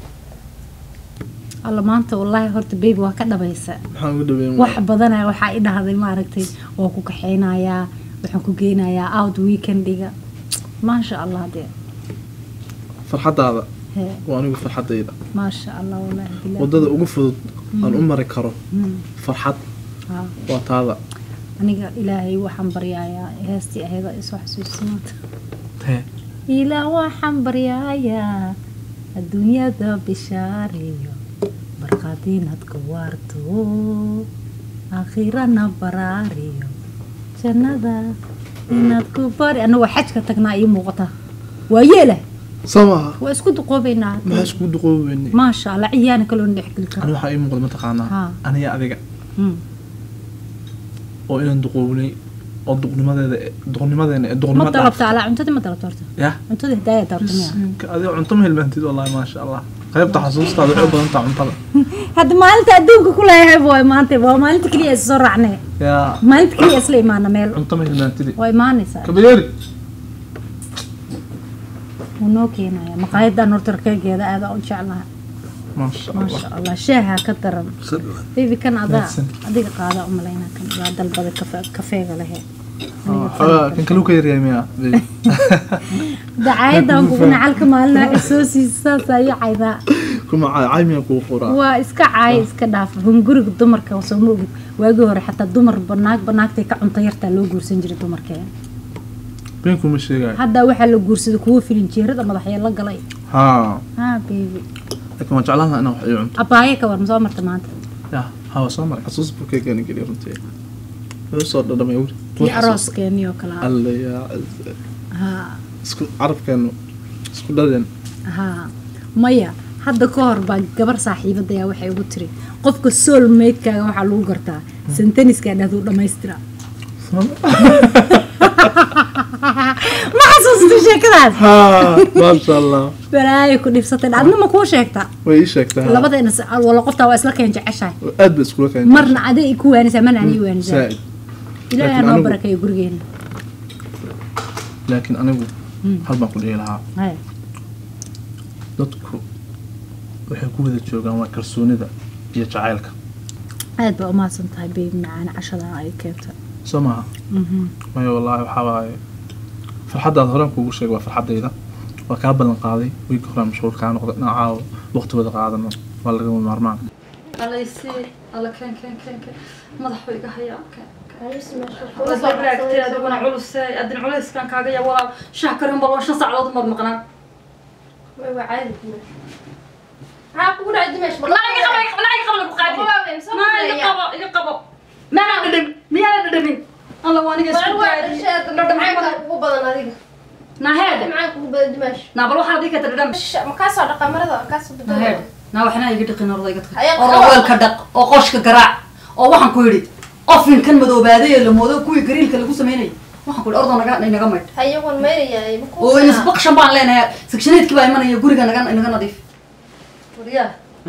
[SPEAKER 8] alla maanta wallaahi horta baby waa ka dhabaysa
[SPEAKER 3] maxaan ugu dhaweyn
[SPEAKER 8] wax badanaa waxaa i dhahday maaragtay waa ku kaxeynayaa waxaan ku geynayaa out weekendiga maasha allah dee
[SPEAKER 3] farxadaada
[SPEAKER 8] hee
[SPEAKER 3] waa anigu farxadayda
[SPEAKER 8] maasha allah wallaahi bilaahi
[SPEAKER 3] wadada ugu fudud aan u mari karo
[SPEAKER 8] Mm,
[SPEAKER 3] farxad
[SPEAKER 8] haa.
[SPEAKER 3] waa taada
[SPEAKER 8] aniga ilaahay waxaan baryayaa heestii aheeda isoo xasuusinaanta
[SPEAKER 3] Hee.
[SPEAKER 8] ilaa waxaan baryayaa adduunyada bishaariyo barqaadiinad ku waarto aakhirana baraariyo jannada inaad ku bari anagoo xajka tagnaa ii muuqata waa yeela
[SPEAKER 3] soo maaha
[SPEAKER 8] waa isku duqoobaynaa
[SPEAKER 3] maxaa iskugu duqoobeynay
[SPEAKER 8] maasha allah ciyaana kaloona dhexgeli
[SPEAKER 3] ani
[SPEAKER 8] karo
[SPEAKER 3] waxaa ii muuqda mataqaanaa
[SPEAKER 8] Haa.
[SPEAKER 3] aniga adiga
[SPEAKER 8] Mm.
[SPEAKER 3] oo inaan duqoobnay oo duqnimadeeda duqnimadeena ee
[SPEAKER 8] ma
[SPEAKER 3] duqnimo
[SPEAKER 8] dalabta alaa cuntadii ma dalabta horta
[SPEAKER 3] ya
[SPEAKER 8] cuntadii hidaaya daarta miya
[SPEAKER 3] Sinka, adiga cunto ma hilmaantid wallahi maasha allah qaybta xasuustaada waxay u badan tahay cuntada
[SPEAKER 8] hadda maalinta adduunka ku leeyahay waay maanta waa maalinta keliya is soo raacnay
[SPEAKER 3] yaa
[SPEAKER 8] maalinta keliya isla imaana meel
[SPEAKER 3] cunto ma hilmaantidi
[SPEAKER 8] waa imaanaysaa
[SPEAKER 3] kabayeeri
[SPEAKER 8] wuu noo keenaya maqaayadan horta rakeegeeda aada u jeclaha
[SPEAKER 3] maasha allah
[SPEAKER 8] maasha allah shaaha ka daran baby kan adaa
[SPEAKER 3] Mahadsan.
[SPEAKER 8] adiga qaada umalayna kan waa dalbada kafe- kafeega lehe
[SPEAKER 3] xoogaa kan kale u ka yaryahay miya baby?
[SPEAKER 8] dacaayadan kugu nacalka maalina waxay soo siisa saasaa iyo caydaa
[SPEAKER 3] kuma caay caay miyaa kugu qoraa
[SPEAKER 8] waa iska caaya iska dhaaf hunguriga dumarka soo ma ogid waagii hore xataa dumar banaag banaagtay ka cunto yartaa loo guursan jiray dumarkeen
[SPEAKER 3] been kuma sheegayo
[SPEAKER 8] hadda waxaa la guursaday kuwo filinjeerada madaxya la galay
[SPEAKER 3] haa
[SPEAKER 8] ha baby
[SPEAKER 3] laakiin waan jeclaan lahaa inaan wax ii cunto
[SPEAKER 8] abaaye ka war ma soo marta maanta
[SPEAKER 3] ya hawa soo maray xasuus buu keegani geliya runtii wuxuu soo dhadhamay wuri
[SPEAKER 8] kii arooskeeni oo kale ah.
[SPEAKER 3] alla yaa
[SPEAKER 8] ha
[SPEAKER 3] isku carabkeenu isku dhadeen
[SPEAKER 8] ha maya hadda ka hor baa gabar saaxiibadaya waxay ugu tiri qofka soul maidkaaga waxaa lagu gartaa senteniska dhahdu dhammaystira ma xasuusta sheekadaas
[SPEAKER 3] maasha allah
[SPEAKER 8] balaayo ku dhibsatay adna ma kuu sheegta
[SPEAKER 3] way ii sheegtaa
[SPEAKER 8] labadeena s- wala qoftaa waa isla keen jeceshahay
[SPEAKER 3] aad ba iskula keen
[SPEAKER 8] marna aday i ku waanisaa marna ani i waanisaa
[SPEAKER 3] saaid
[SPEAKER 8] ilaahay
[SPEAKER 3] laakiin
[SPEAKER 8] noo
[SPEAKER 3] anigu-
[SPEAKER 8] barakeeyo gurigeena
[SPEAKER 3] laakiin anigu hal baan ku dhihi lahaa
[SPEAKER 8] Haya.
[SPEAKER 3] dadku waxay ku wada joogaan waa kalsoonida iyo jacaylka
[SPEAKER 8] aad baa umahadsan tahay beebi macaana cashada ay keentay
[SPEAKER 3] soo maaha maya wallaahi waxaa waaye farxaddaad horaan kuugu sheegay waa farxaddayda waa kaa ballan qaaday wiilka horaan mashquul kaa noqda dhinacaawo waqti wada qaadano waa lagama maarmaan
[SPEAKER 1] alaysi alla keen keen keen keen madaxu iga hayaa keen
[SPEAKER 7] Kusoo
[SPEAKER 1] raagtay adiguna culuse adin culayskan kaaga yaa walaa shaah karin bal waa shan saacadood umaad maqnaan
[SPEAKER 7] Way waa caadi dimash. Maxaa kugu dhacay dimash?
[SPEAKER 1] naa iga qabo iga qabo naa iga qabo lagu qaadi naa iga qabo iga qabo maana dhadhamin miyaa dhadhamin alla waa aniga isku daadi dhadhamin badan
[SPEAKER 7] ugu badan adiga.
[SPEAKER 1] naa heedhe
[SPEAKER 7] Maxaa kugu badan dimash?
[SPEAKER 1] naa bal waxaad ii keenta dhadham
[SPEAKER 7] Ma kaa soo dhaqa marada, kaa soo
[SPEAKER 1] naa
[SPEAKER 7] bedelo.
[SPEAKER 1] heedhe naa waxna iga dhiqin orda iga
[SPEAKER 7] Ayaa
[SPEAKER 1] taqi oo weelka dhaq oo qoshka garaac oo waxaan ku yidhi ofinkan madoobaaday ee la moodo kuwii gariilka lagu samaynayay waxaan ku yidhi ordo naga naga maydh
[SPEAKER 7] Hayawan meerayaa, ma kugu
[SPEAKER 1] oo
[SPEAKER 7] fiicna.
[SPEAKER 1] inspection baan leenahay sectioneedkii baa imanaya guriga naga naga nadiif wariyaa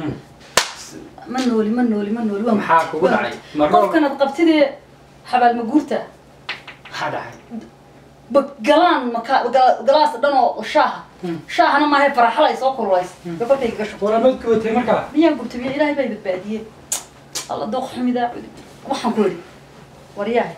[SPEAKER 1] ma nooli ma nooli ma nooli waa
[SPEAKER 9] maxaa kugu dhacay marro
[SPEAKER 1] qofkanaad qabtidee xabaal ma guurta
[SPEAKER 9] maxaa dhacay
[SPEAKER 1] ba galaan maka ga- galaas dhan oo shaaha shaahana maahay faraxala ay soo kululays gabadhay gasho
[SPEAKER 9] waramadku watay markaa
[SPEAKER 1] miyaan gurtay miya ilaahay baa badbaadiyey alla dooq xumidaa waxaan ku yidhi waryahay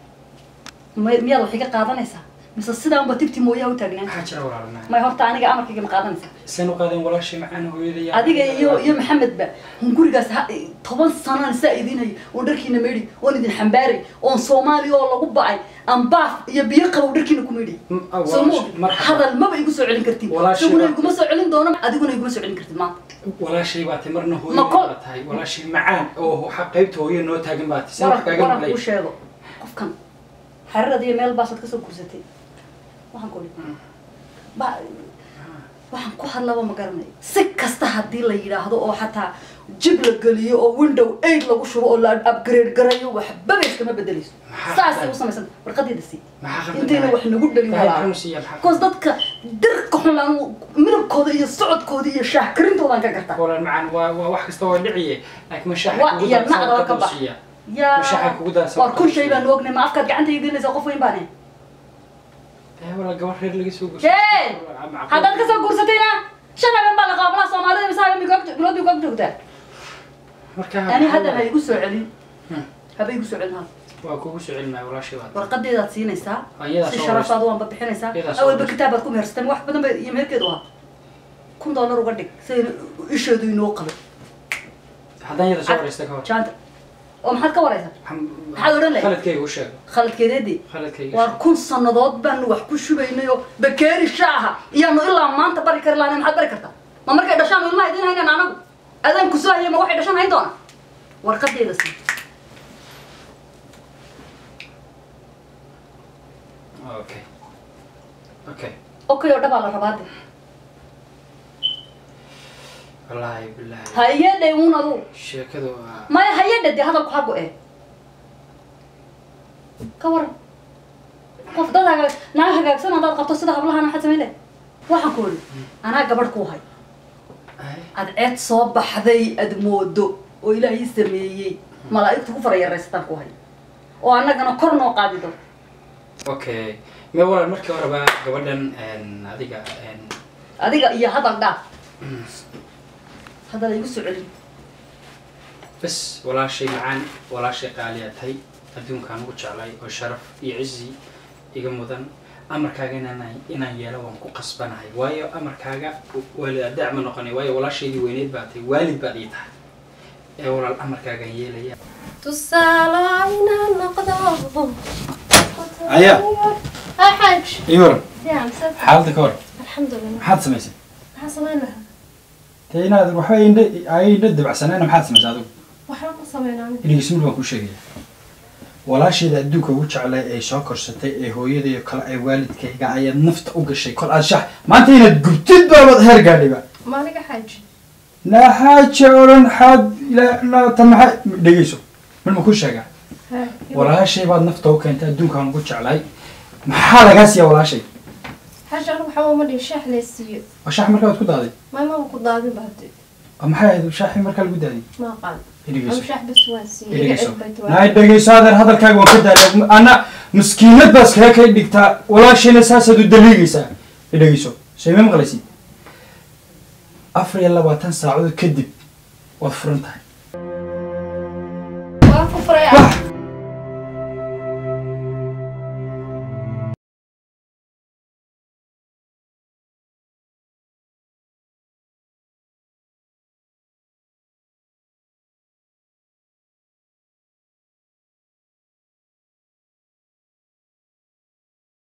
[SPEAKER 1] may- miyaad wax iga qaadanaysaa mise sidaanba tibti mooyaha u taagnaan
[SPEAKER 9] maxaa jira walaalna
[SPEAKER 1] may horta aniga amarkayga ma qaadanaysaa
[SPEAKER 9] isan u qaadeen walaashay macaan hooyadaya
[SPEAKER 1] adiga iyo iyo maxamedba hun gurigaas ha- toban sanaan saa idinhay oon dharkiina meydhi oon idin xambaaray oon soomaaliya oo lagu bacay aan baaf iyo biyo qabow dharkiina ku meydhay
[SPEAKER 9] Mm, ah,
[SPEAKER 1] soo ma
[SPEAKER 9] walaashay- marxaba.
[SPEAKER 1] hadal maba igu soo celin kartin
[SPEAKER 9] Walaashay
[SPEAKER 1] isaguna
[SPEAKER 9] baa-
[SPEAKER 1] iguma soo celin doono adiguna iguma soo celin kartid maanta
[SPEAKER 9] walaashay baa tay marna
[SPEAKER 1] Ma
[SPEAKER 9] hooyada
[SPEAKER 1] kol-
[SPEAKER 9] baa tahay walaashay macaan oo waxa qaybta hooyo noo taagan baa tay san wax
[SPEAKER 1] waran
[SPEAKER 9] kaaga
[SPEAKER 1] waran
[SPEAKER 9] maqlay
[SPEAKER 1] kuu sheego qofkan xarirad iyo meel baasaad kasoo gursatay waxaan ku idhi ba waxaan ku hadlaba ma garanayo si kasta haddii la yidhaahdo oo xataa jib la geliyo oo window aid lagu shubo oo la upgrade garayo waxbaba iskama bedelayso
[SPEAKER 9] Maxaa
[SPEAKER 1] saasay
[SPEAKER 9] khaldan?
[SPEAKER 1] u samaysan warqadeeda sii
[SPEAKER 9] maxaa khaldan
[SPEAKER 1] intayna
[SPEAKER 9] tahay?
[SPEAKER 1] wax nagu dhalin
[SPEAKER 9] Tahay
[SPEAKER 1] walaa
[SPEAKER 9] xanuun siiya, maxaa
[SPEAKER 1] koos dadka dirka xun laan midabkooda iyo socodkooda iyo shaah karintoodan ka gartaa
[SPEAKER 9] walaal macaan waa waa wax kasta waa dhiciye laakiin mashaaxa
[SPEAKER 1] waa
[SPEAKER 9] kugu
[SPEAKER 1] iyo
[SPEAKER 9] daadsan
[SPEAKER 1] nacdaba ka
[SPEAKER 9] qadar
[SPEAKER 1] bax
[SPEAKER 9] siiya
[SPEAKER 1] yaa
[SPEAKER 9] Mashaxa kugu daadsan
[SPEAKER 1] waar kun
[SPEAKER 9] qadar
[SPEAKER 1] shay
[SPEAKER 9] siiya.
[SPEAKER 1] baan ognay ma afkaad gacanta idiinaysa qof weyn baane
[SPEAKER 9] ee walaal gabar reer laga soo gurshay
[SPEAKER 1] Hey! haddaad kasoo guursatayna shan habeen baa la qaabanaa soomaalida mise habeen bilood bay ku joogtaa
[SPEAKER 9] marka
[SPEAKER 1] ani hadda ha igu soo celin
[SPEAKER 9] Hmm.
[SPEAKER 1] haba igu soo celin hadda
[SPEAKER 9] waa kugu soo celinaya walaashay baa tahay.
[SPEAKER 1] warqadeedaad siinaysaa
[SPEAKER 9] Ayadaa
[SPEAKER 1] si
[SPEAKER 9] soo
[SPEAKER 1] sharafaad waanba bixinaysaa
[SPEAKER 9] Ayadaa soo
[SPEAKER 1] awalba
[SPEAKER 9] waraysa.
[SPEAKER 1] kitaabaad ku mehersatay wax badan bay iyo meherkeedu ahaa kun dollar uga dhig sidayna isheedu inoo qabay
[SPEAKER 9] haddaan yada soo waraysta ka hor
[SPEAKER 1] jaanta oo maxaad ka waraysaa Maxaad odhan lahayd?
[SPEAKER 9] khaladkayga u sheeg
[SPEAKER 1] khaladkeedeedii
[SPEAKER 9] khaladkayga
[SPEAKER 1] waar kun sannadood baanu wax ku shubaynay oo bakeeri shaaha iyaanu ilaa maanta bari kari lahayn maxaad bari kartaa ma markay dhashaan ilmaha idiin haynaan anagu adaan kusoo hayay ma waxay dhashaan hayn doona warqadeeda sii
[SPEAKER 9] okay okay
[SPEAKER 1] okay oo dhabaa la rabaa de
[SPEAKER 9] wallaahi bilaahi
[SPEAKER 1] ha iga dhawuun adu
[SPEAKER 9] sheekadu waa
[SPEAKER 1] maya ha iga dhade hadalku ha go-ee ka waran qof dad hagaag naag hagaagsan haddaad qabto sida hablahana maxaad samayn leh waxaan ku idhi anaa gabadh kuu hay
[SPEAKER 9] Ay,
[SPEAKER 1] adceed soo baxday ad moodo oo ilaahay sameeyey malaa'igtu ku farayaraysataan ku hay oo annagana kor noo qaadido
[SPEAKER 9] okay me walaal markii horeba gabadhan een, adiga een,
[SPEAKER 1] adiga iyo hadal dhaaf hadal igu soo celin
[SPEAKER 9] bas walaashay macaan walaashay qaaliyaa tahay adduunkaan ugu jeclay oo sharaf iyo cizi iga mudan amarkaaga inaan inaan yeelo waan ku qasbanahay waayo amarkaaga waalid adeec ma noqonay waayo walaashaydii weyneyd baa tahay waalid baad ii tahay ee walaal amarkaagaan yeelaya
[SPEAKER 7] tusaalo inaan noqdo
[SPEAKER 10] Aya.
[SPEAKER 7] haa xaaj
[SPEAKER 10] iyo waran
[SPEAKER 7] fiican sad
[SPEAKER 10] xaaladda ka war
[SPEAKER 7] alxamdulilah
[SPEAKER 10] maxaad samaysay
[SPEAKER 7] maxaa samayn lahaa
[SPEAKER 10] dee inaad waxba indha ay indha dabacsanayna maxaad samaysay adigu
[SPEAKER 7] waxba ku sameynaa
[SPEAKER 10] inigismil baan kuu sheegaya walaasheeda adduunka ugu jeclay ee soo korsatay ee hooyadaiyo kale ee waalidkayga ayaad nafta u gashay kol aad shax maanta inaad gubtid baabad heer gaadhiba
[SPEAKER 7] maaliga xaaj
[SPEAKER 10] naxaaje odhan xaad ilaata maxaa dhegeyso mid ma ku sheegaa walaashay baad nafta u keentay adduunkaan ugu jeclaay maxaa lagaa siiya walaashay
[SPEAKER 7] xaasha anigu waxaa uma dhihin shaax lee siiyo
[SPEAKER 10] oo shaax markaa waad ku daaday
[SPEAKER 7] maamaba ku daadin ba hadde
[SPEAKER 10] oo maxay ahayd shaaxii markaa lagu daadiyay
[SPEAKER 7] ma aqaan
[SPEAKER 10] dhegeyso
[SPEAKER 7] anu shaax bas waan siiyey iga
[SPEAKER 10] dhegeyso
[SPEAKER 7] cid bay
[SPEAKER 10] naay
[SPEAKER 7] tahay
[SPEAKER 10] dhegeyso adeer hadalkaaga waan ka daalay ana maskiinad baas kaga kay dhigtaa walaashayna saasaad u daliigaysaa dhegeyso sheema maqlaysid afar iyo labaatan saacadood kadib waad furan tahay